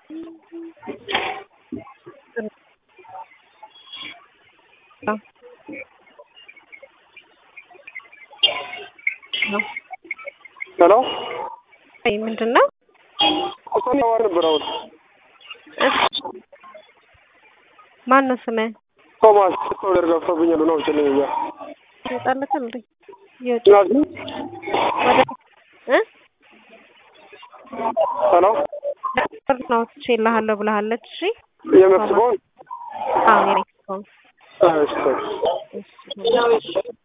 ሄሎ ምንድን ነው? እኮን ያወር ነበር አሁን ማን ነው ስምህ? ቶማስ ኦርደር ገብቶብኛል ነው ጭልኝ እያ ይወጣለት እንዴ? ይወጣ ናዚ ወደ እ ሄሎ ብር ነው ትችላለህ ብለሃለች። እሺ የሜክሲኮን አዎ የሜክሲኮ እሺ እሺ